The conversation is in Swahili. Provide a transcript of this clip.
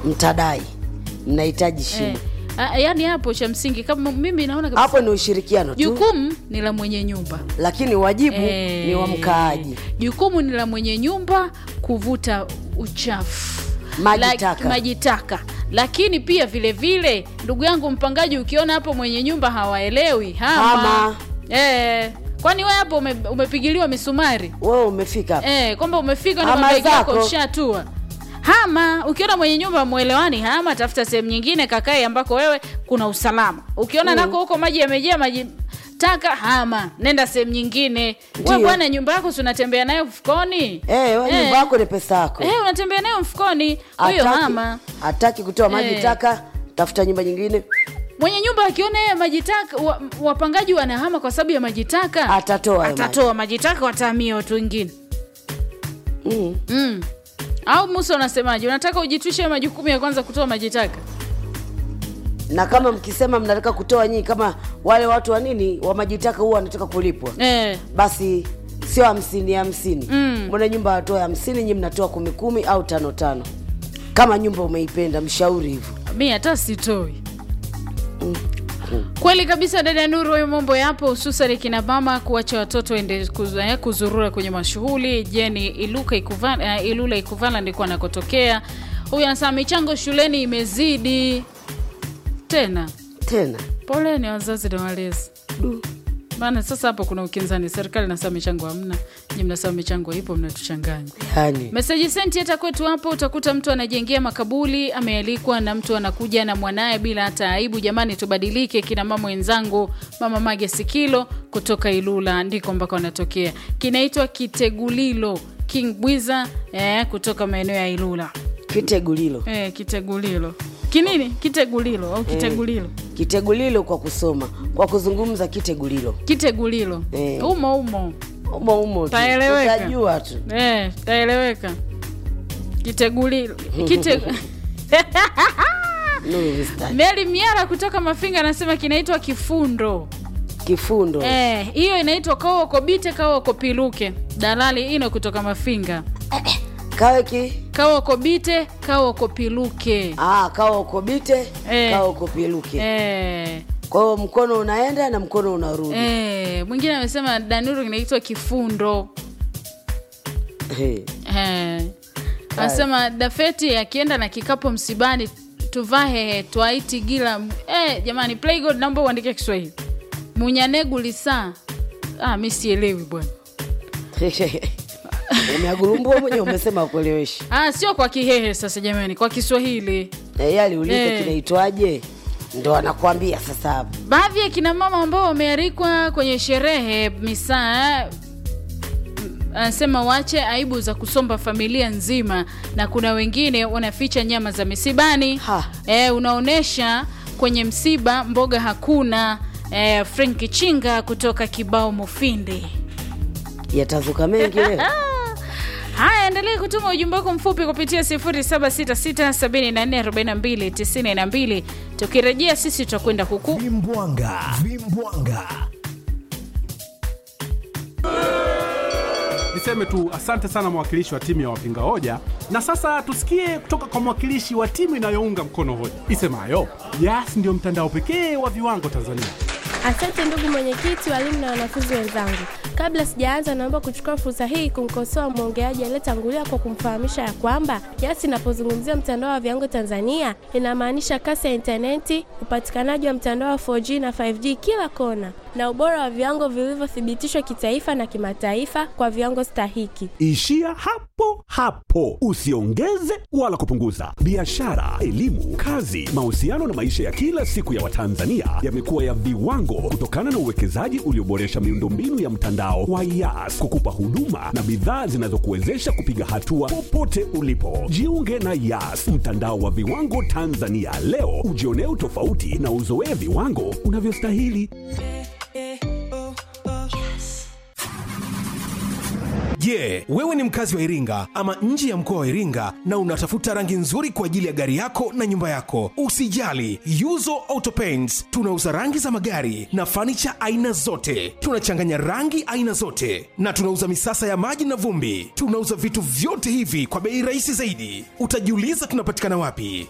mtadai mnahitaji shimo eh, a- yaani hapo cha msingi kama mimi naona kabisa hapo ni ushirikiano tu jukumu ni la mwenye nyumba lakini wajibu Eh, ni wa mkaaji jukumu ni la mwenye nyumba kuvuta uchafu Maji Lak- taka. maji taka lakini pia vile vile ndugu yangu mpangaji ukiona hapo mwenye nyumba hawaelewi hama, Hama. Eh, kwani we hapo ume, umepigiliwa misumari wewe umefika hapa eh, kwamba umefika na Hama mabegi yako zako. ushatua hama ukiona mwenye nyumba mwelewani hama tafuta sehemu nyingine kakae ambako wewe kuna usalama ukiona nako huko maji yamejaa maji taka hama nenda sehemu nyingine we Ndiyo. bwana nyumba yako si unatembea nayo mfukoni Eh, wewe nyumba yako ni pesa yako eh, unatembea nayo mfukoni huyo Hataki- hama hataki kutoa maji Eh. taka tafuta nyumba nyingine mwenye nyumba akiona yeye maji taka wa, wapangaji wanahama kwa sababu ya maji taka Atatoa hayo atatoa maji taka watahamia watu wengine mm. mm. au musa unasemaje unataka ujitwishe majukumu ya kwanza kutoa maji taka na kama mkisema mnataka kutoa nyinyi kama wale watu wa nini wa majitaka huwa wanataka kulipwa eh. basi sio hamsini hamsini Mm. mbona nyumba watoe hamsini nyi mnatoa kumi kumi au tano tano kama nyumba umeipenda mshauri hivyo mi hata sitoi kweli kabisa dada nuru hayo mambo yapo hususan kina mama kuacha watoto ende kuz, eh, kuzurura kwenye mashughuli jeni iluka ikuvala, uh, ilula ikuvala ndiko anakotokea huyu anasema michango shuleni imezidi tena tena poleni wazazi na walezi maana sasa hapo kuna ukinzani serikali nasema michango hamna nyi mnasema michango ipo mnatuchanganya yani meseji senti hata kwetu hapo utakuta mtu anajengea makabuli amealikwa na mtu anakuja na mwanaye bila hata aibu jamani tubadilike kina mama wenzangu mama mage sikilo kutoka ilula ndiko ambako anatokea kinaitwa kitegulilo king bwiza eh, kutoka maeneo ya ilula kitegulilo eh, kitegulilo kinini kitegulilo au kitegulilo kitegulilo kwa kusoma kwa kuzungumza kitegulilo kitegulilo Eh. umo umo umo umo tu Taeleweka. utajua tu eh, taeleweka kitegulilo kite Nuru Vista. meli miara kutoka mafinga anasema kinaitwa kifundo kifundo Eh, hiyo inaitwa kawokobite kawokopiluke dalali ino kutoka mafinga kawe ki kawokobite kawokopiluke ah, kawa ukobite Eh. kawa ukopiluke eh, kwa hiyo mkono unaenda na mkono unarudi eh, mwingine amesema danuru kinaitwa kifundo Eh. Eh. anasema dafeti akienda na kikapu msibani tuvahehe twaiti gila eh, jamani playgod naomba uandike kiswahili munyanegu lisaa ah, mi sielewi bwana umeagurumbua mwenye umesema kueleweshi ah, sio kwa kihehe sasa jamani kwa kiswahili e, aliuliza Eh. kinaitwaje ndo anakwambia sasa hapo baadhi ya kina mama ambao wamealikwa kwenye sherehe misaa anasema waache aibu za kusomba familia nzima na kuna wengine wanaficha nyama za misibani Ha. e, unaonyesha kwenye msiba mboga hakuna e, frank chinga kutoka kibao mufindi yatazuka mengi leo haya endelee kutuma ujumbe wako mfupi kupitia 766744292 tukirejea sisi tutakwenda kuku vimbwanga vimbwanga niseme tu asante sana mwakilishi wa timu ya wapinga hoja na sasa tusikie kutoka kwa mwakilishi wa timu inayounga mkono hoja isemayo yas ndio mtandao pekee wa viwango tanzania Asante ndugu mwenyekiti, walimu na wanafunzi wenzangu. Kabla sijaanza, naomba kuchukua fursa hii kumkosoa mwongeaji aliyetangulia kwa kumfahamisha ya kwamba YAS inapozungumzia mtandao wa viwango Tanzania inamaanisha kasi ya intaneti, upatikanaji wa mtandao wa 4G na 5G kila kona, na ubora wa viwango vilivyothibitishwa kitaifa na kimataifa kwa viwango stahiki. ishia hapo hapo usiongeze wala kupunguza biashara elimu kazi mahusiano na maisha ya kila siku ya watanzania yamekuwa ya viwango kutokana na uwekezaji ulioboresha miundombinu ya mtandao wa yas kukupa huduma na bidhaa zinazokuwezesha kupiga hatua popote ulipo jiunge na yas mtandao wa viwango tanzania leo ujionee utofauti na uzoee viwango unavyostahili Je, wewe ni mkazi wa Iringa ama nje ya mkoa wa Iringa na unatafuta rangi nzuri kwa ajili ya gari yako na nyumba yako? Usijali, Yuzo Auto Paints tunauza rangi za magari na fanicha aina zote. Tunachanganya rangi aina zote na tunauza misasa ya maji na vumbi. Tunauza vitu vyote hivi kwa bei rahisi zaidi. Utajiuliza tunapatikana wapi?